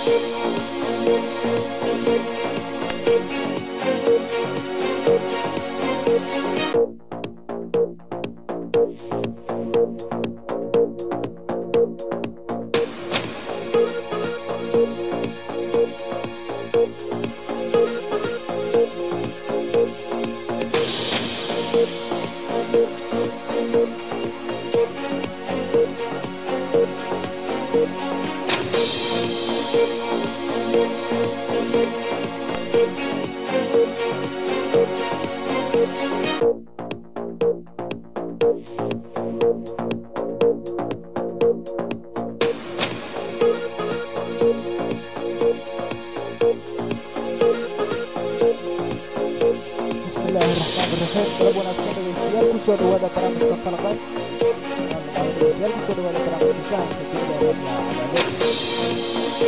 bismillaahi raxmaani raxiim qalab wanaagsan dhegeystayaal kusoo dhawaada barnaamijka falaqayn dhegeystayaal kusoo dhawaada barnaamijka fahamka dunida ee rabna cadaadad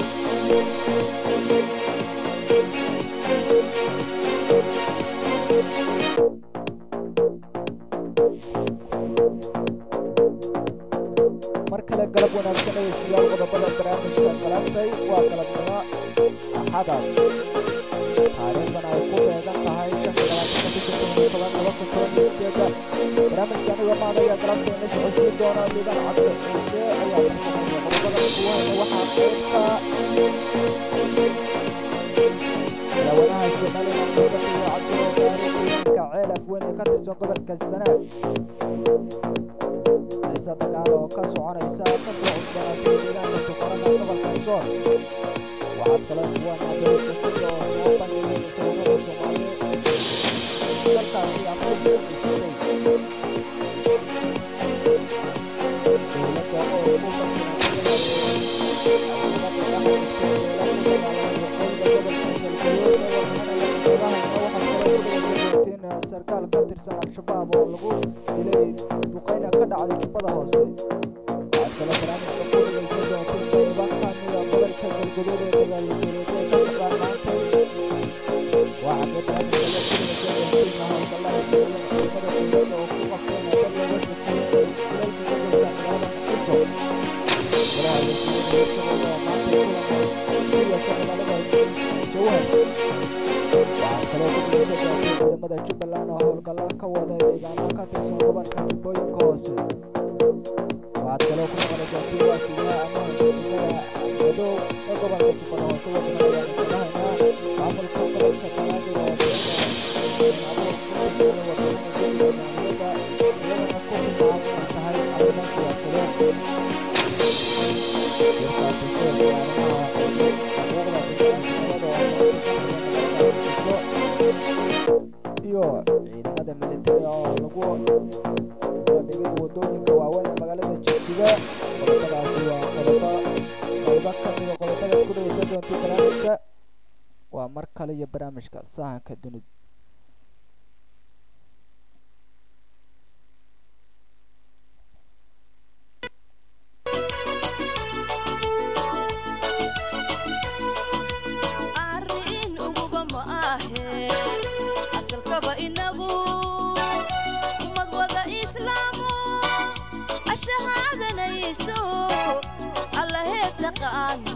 mar kale galab wanaagsan dhegeystayaal qodobada barnaamijka galabtay waa galabnimo axadaad taariikhdan ay ku beegan tahay shan iyo labaatanka bisha kun iyo toban laba kun toban iyo sideeda barnaamijka aniga maadaya galabta ina socodsiin doona liban cabdi ciise ayaa farsameeya qodobada kuwayna waxaa qaybka madaxweynaha somaliland muuse biyo cabdi gaari deegaanka ceel afweyn ee ka tirsan gobolka sanaag xiise dagaal oo ka soconaysa ka soo cusbanaatay deegaanka tuqarada gobolka sool waxaad kaloo kuwana dowladda kenya oo soo bandhigay sawirada soomaali dalkaasi afrika isatay dowladda oo ku sarkaal ka tirsan al-shabaab oo lagu dilay duqeyna ka dhacday jubbada hoose waxaad kaloo barnaamijka ku dhegeysan doonteen qayba kamida gobolka galgaduud ee dagaalyadeed ee ka socdaan maantay waxaa kee barnaamijka la kuligaysa doontiin howlgallada socdeen ciidamada dowladda oo ku qabteen dad looga shekeeyay dilalka ka geysta magaalada muqdisho golaha wasiirada hirshabelle oo maanta kulan ku yeesha magaalada jawhar waxaa kaloo ku dhegeysan doonteen ciidamada jubbaland oo howlgalla ka wada deegaano ka tirsan gobolka jubbooyinka hoose waxaad kaloo ku maqli doontiin waa sidaa amaha degmada madow ee gobolka jubbada hoose wadana ayaanu kaga haynaa maamulka gobolka banaadir oo abuur ku tirsan wadamada guddiga maaliyadda iyadana ku tilmaamay inay tahay arrimo siyaasadeed shirka dastuurka iyo arrimaha xuquuqda bini'aadamnimada oo maanta ka xiran magaalada muqdisho iyo ciidamada militari oo lagu bandhigay wadooyinka waaweyn ee magaalada jigjiga qodobadaasi waa qodobo qaybo ka mida qodobada ku dhegeysan doonta barnaamijka waa mar kale iyo barnaamijka sahanka dunida arrin uguba ma ahe asalkaba inagu ummad wada islaamo ashahaadanayso allahee taqaano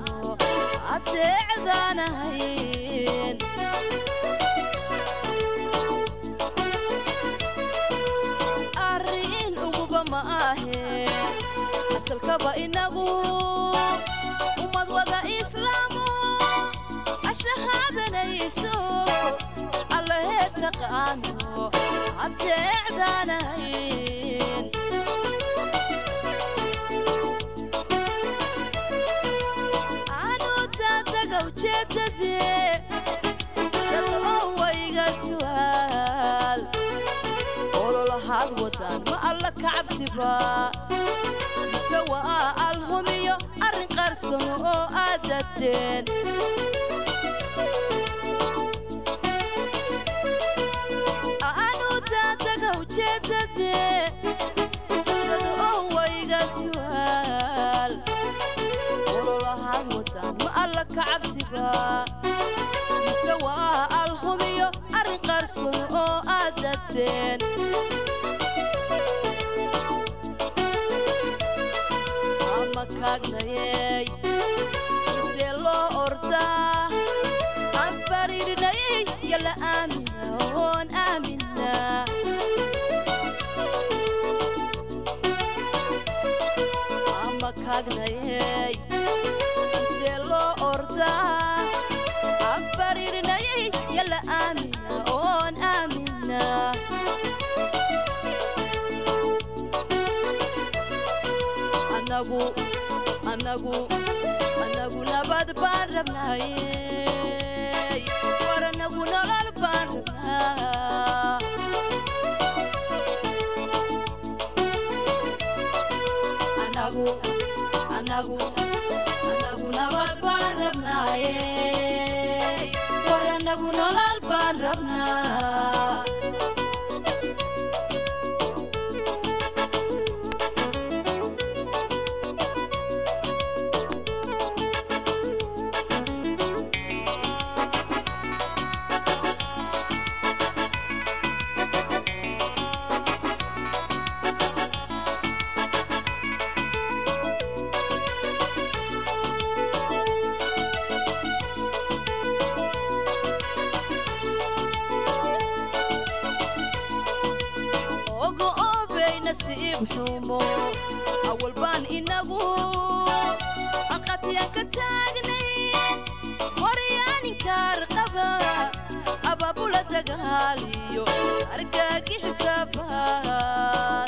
adeecdaanahayn arrin uguba ma ahe asalkaba inagu ummad wada islaamo ashahaadanayso allahee taqaano adeecdaanahayn anu daadaga ujeedadee dad oo wayga su'aal ololahaad wadaan ma alla ka cabsiba mise waa alhumiyo arrin qarsamo oo aad dadeen anu daadaga ujeedadee dad oo wayga su'aal ololahaad wadaan ma alla ka cabsiba mise waa alhumiyo arrin qarsoon oo aad dadeen ama kaagnayey intee loo rabnayey intee loo ordaa abaririnayay yalla aamina oon aamina anagu anagu anagu nabad baan rabnayey war anagu nolol baan rabnaa anagu anagu anagu nabad baan rabnayey war anagu nolol baan rabnaa ogo oobay nasiib xumo awal baan inagu aqatiyaan ka taagnay waryaaninkaar qaba abaabula dagaaliyo argaagi xisaabaas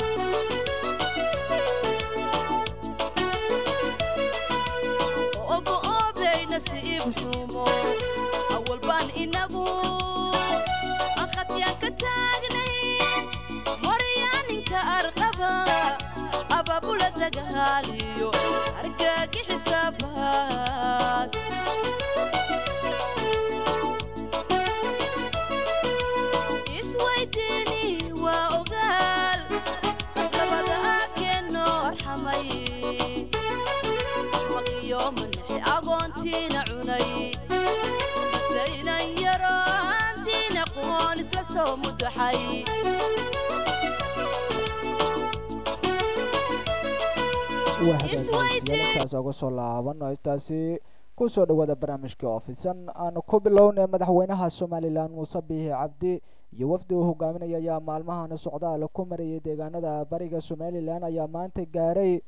ogo oobay nasiib xumo awal baan inagu aqatiyaan ka taagnay waryaaninka arqaba abaabula dagaaliyo argaagi xisaabaas isweydiini waa ogaal dabada aakeenoo arxamay maqiyo manaxi agoontiina cunay saynan yaro aantiina qoon isla soo mudaxay waa hagaagyaintaas uga soo laabano intaasi kusoo dhawaada barnaamijkii oofisan aanu ku bilownay madaxweynaha somalilan muuse biixi cabdi iyo wafdi uu hogaaminaya ayaa maalmahan socdaal ku marayay deegaanada bariga somalilan ayaa maanta gaaray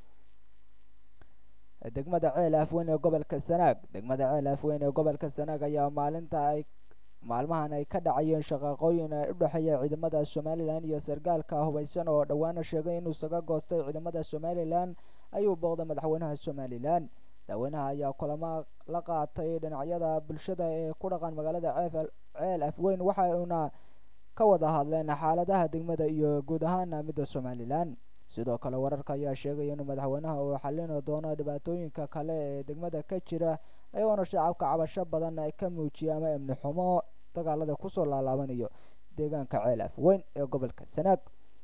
degmada ceel afweyn ee gobolka sanaag degmada ceel afweyn ee gobolka sanaag ayaa maalinta ay maalmahan ay ka dhacayeen shaqaaqooyin u dhexeeya ciidamada somalilan iyo sargaalka hubaysan oo dhowaana sheegay inuu isaga goostay ciidamada somalilan ayuu booqday madaxweynaha somalilan madaxweynaha ayaa kulamo la qaatay dhinacyada bulshada ee ku dhaqan magaalada ceel afweyn waxa uuna ka wada hadleen xaaladaha degmada iyo guud ahaana midda somalilan sidoo kale wararka ayaa sheegaya inuu madaxweynaha uu xalin doono dhibaatooyinka kale ee degmada ka jira ayagoona shacabka cabasho badan ka muujiyay ama amni xumo dagaalada kusoo laalaabanayo deegaanka ceel afweyn ee gobolka sanaag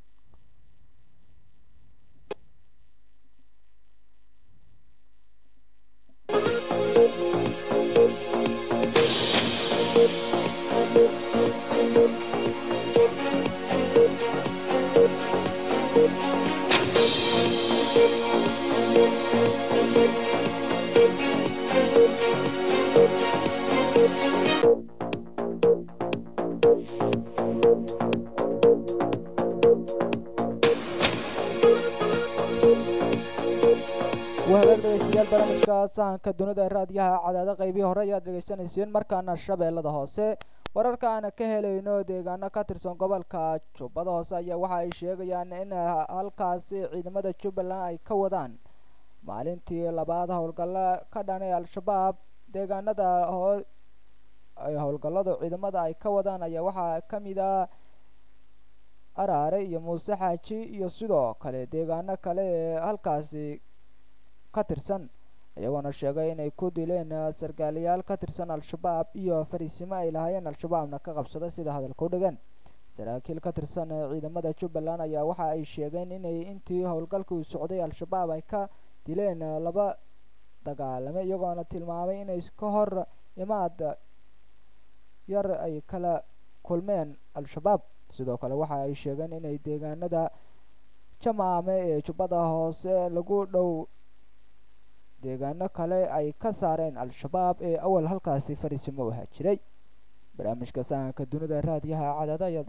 wahagaag dhegeystayaal barnaamijka sahanka dunida ee raadiyaha cadaado qaybihii hore ayaad dhegeysanayseen markaana shabeellada hoose wararka aan ka helayno deegaano ka tirsan gobolka jubbada hoose ayaa waxa ay sheegayaan in halkaasi ciidamada jubbaland ay ka wadaan maalintii labaad howlgalla ka dhanay al-shabaab deegaanada hoo howlgallada ciidamada ay ka wadaan ayaa waxaa ka mid ah araare iyo muuse xaaji iyo sidoo kale deegaano kale ee halkaasi ka tirsan iyagoona sheegay inay ku dileen sarkaalayaal ka tirsan al-shabaab iyo fariisimo ay lahaayeen al-shabaabna ka qabsada sida hadalka u dhigan saraakiil ka tirsan ciidamada jubbaland ayaa waxa ay sheegeen inay intii howlgalka uu socday al-shabaab ay ka dileen laba dagaalame iyagoona tilmaamay inay ka hor imaad yar ay kala kulmeen al-shabaab sidoo kale waxa ay sheegeen inay deegaanada jamaame ee jubbada hoose lagu dhow deegaano kale ay ka saareen al-shabaab ee awal halkaasi fariisimo ahaa jiray barnaamijka sahanka dunida raadiyaha cadaada ayaad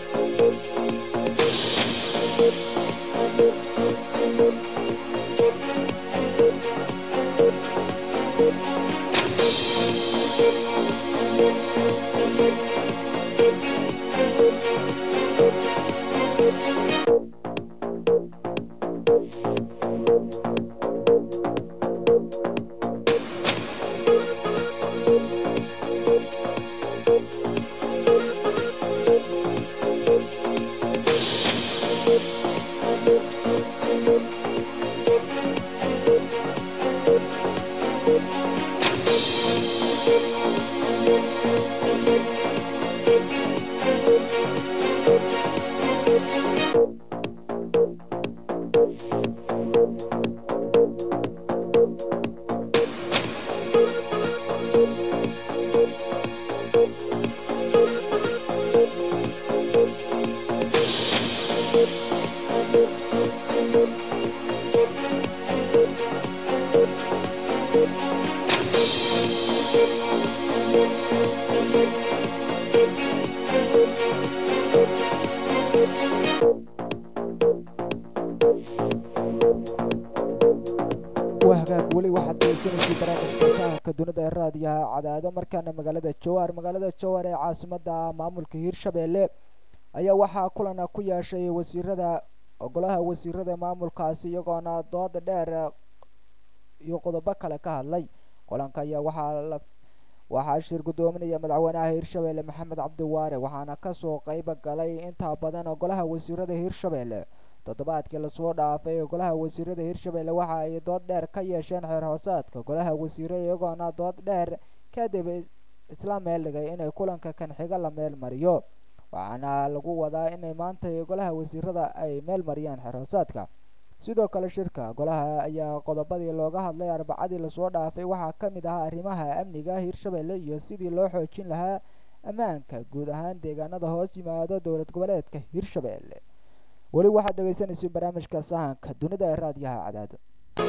dhegeysataa waa hagaag weli waxaad degeysanaysay barnaamijka sahanka dunida ee raadiyaha cadaado markaana magaalada jawaar magaalada jawaar ee caasimada maamulka hiirshabeelle ayaa waxaa kulana ku yeeshay wasiirada golaha wasiirada maamulkaasi iyagoona dooda dheer iyo qodobo kale ka hadlay kulanka ayaa waxaa waxaa shir gudoominaya madaxweynaha hiirshabeelle maxamed cabdiwaare waxaana kasoo qeyb galay intaa badan golaha wasiirada hiirshabeelle toddobaadkii lasoo dhaafay golaha wasiirada hiirshabeelle waxa ay dood dheer ka yeesheen xeer hoosaadka golaha wasiire iyagoona dood dheer kadib isla meel dhigay inay kulanka kan xiga la meel mariyo waxaana lagu wadaa inay maanta golaha wasiirada ay meel mariyaan xeer hoosaadka sidoo kale shirka golaha ayaa qodobadii looga hadlay arbacadii lasoo dhaafay waxaa ka mid ahaa arrimaha amniga hiirshabeelle iyo sidii loo xoojin lahaa ammaanka guud ahaan deegaanada hoos yimaado dowlad goboleedka hiirshabeelle weli waxaad dhegeysanaysa barnaamijka sahanka dunida ee raadiyaha cadaado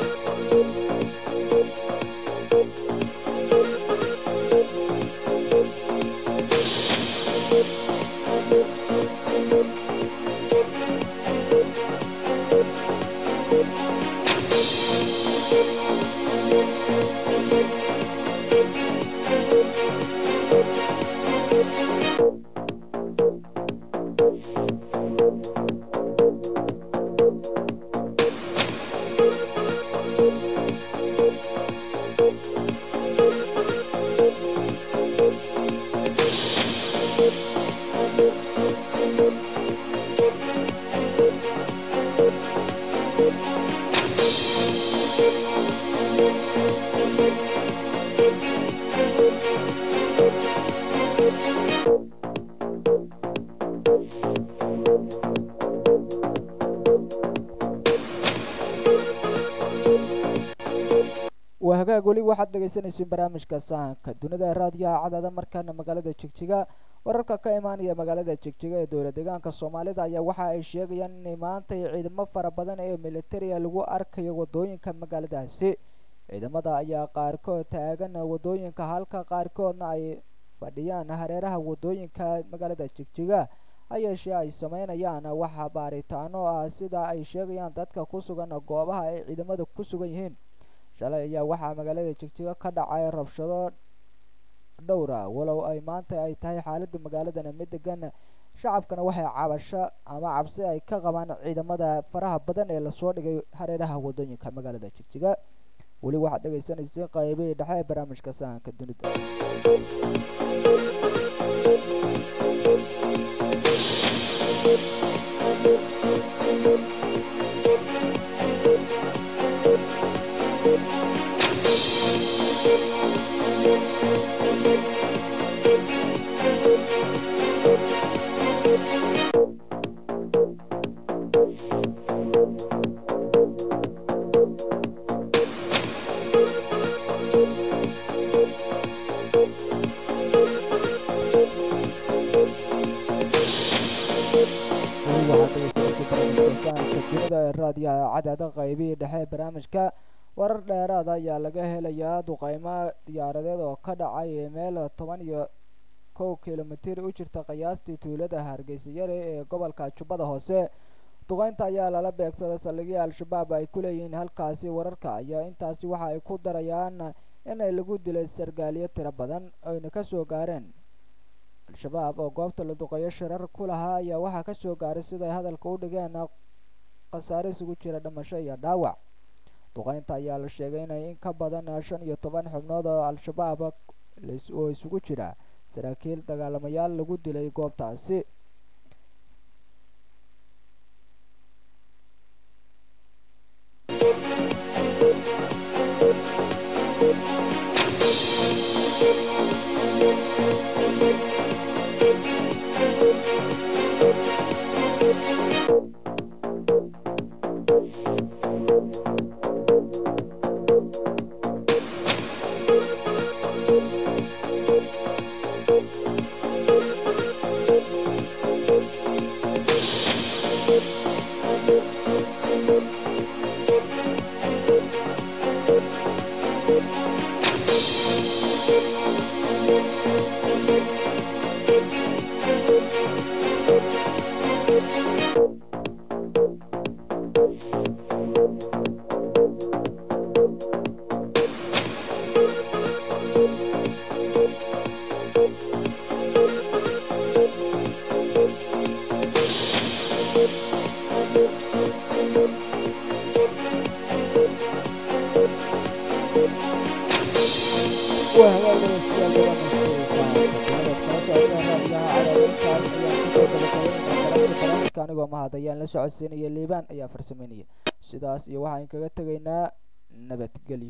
waa hagaag weli waxaad dhegeysanaysiin barnaamijka sahanka dunida raadiyaha cadaada markaana magaalada jigjiga wararka ka imaanaya magaalada jigjiga ee dowla deegaanka soomaalida ayaa waxa ay sheegayaan inay maanta ciidamo fara badan ee militariga lagu arkayo wadooyinka magaaladaasi ciidamada ayaa qaarkood taagan wadooyinka halka qaarkoodna ay fadhiyaan hareeraha wadooyinka magaalada jigjiga hayeeshee ay sameynayaan waxa baaritaano ah sida ay sheegayaan dadka ku sugan goobaha ay ciidamada ku sugan yihiin shalay ayaa waxaa magaalada jigjiga ka dhacay rabshado dhowra walow ay maanta ay tahay xaalada magaaladana mid degan shacabkana waxay cabasho ama cabsi ay ka qabaan ciidamada faraha badan ee lasoo dhigay hareeraha wadooyinka magaalada jigjiga weli waxaad dhegeysanaysa qaybihii dhexe ee barnaamijka sahanka dunida dunida raadiyaha cadaada qaybihii dhexe ee barnaamijka warar dheeraada ayaa laga helayaa duqeymo diyaaradeed oo ka dhacay meel toban iyo kow kilomitir u jirta qiyaastii tuulada hargeysa yare ee gobolka jubbada hoose duqeynta ayaa lala beegsaday saldhigii al-shabaab ay ku leeyihiin halkaasi wararka ayaa intaasi waxa ay ku darayaan inay lagu dilay sargaaliyo tiro badan ayna kasoo gaareen al-shabaab oo goobta la duqeeyo shirar ku lahaa ayaa waxaa kasoo gaaray siday hadalka u dhigeen khasaare isugu jira dhimasho iyo dhaawac duqeynta ayaa la sheegay inay in ka badan shan iyo toban xubnood oo al-shabaab oo isugu jira saraakiil dagaalamayaal lagu dilay goobtaasi waa hagaag dhegeystayaal barnaamijkeesa kala socotaan raadiyaha cadaawintaas ayaan kusoo gabagabeynaa barnaamijka barnaamijka anigoo mahad ayaan la socodsiinaya liibaan ayaa farsameynaya sidaas iyo waxaan kaga tegaynaa nabadgelyo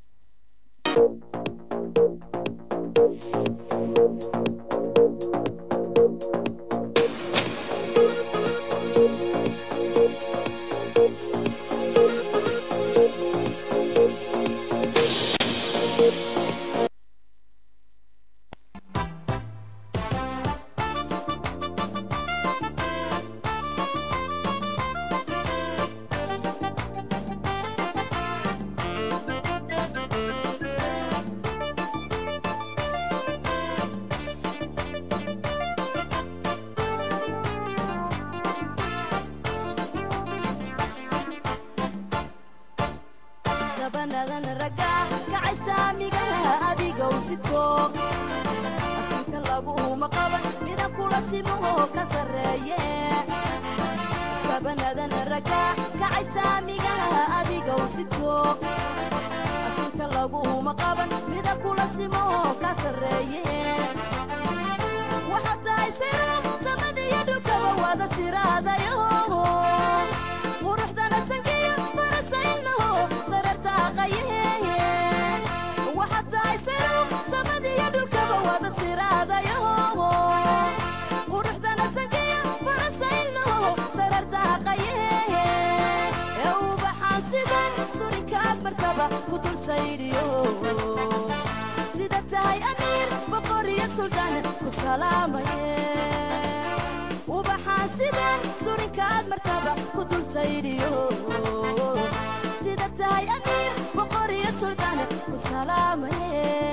sabanadan ragga kacay saamigaha adigow sito asinka laguuma qaban mida kula simoo ka sarreeye sabanadan ragga kacay saamigaha adigow sito asinka laguuma qaban mida kula simoo ka sarreeye waxaad tahay siro samadiyo dhulkaba wada siraadayo quruxdana sankiyo farasaynaho sarartaaqaye waxaad tahay siro samadiyo dhulkaba wada siraadayo quruxdana sankiyo farasaynaho sarartaaqaye ee ubaxaan sidan surinkaad martaba ku dul saydhiyo sida tahay amiir boqor iyo suldaan ku salaamaye ubaxaan sidan surinkaad martaba ku dul saydhiyo sida tahay amiir boqor iyo suldaan ku salaamaye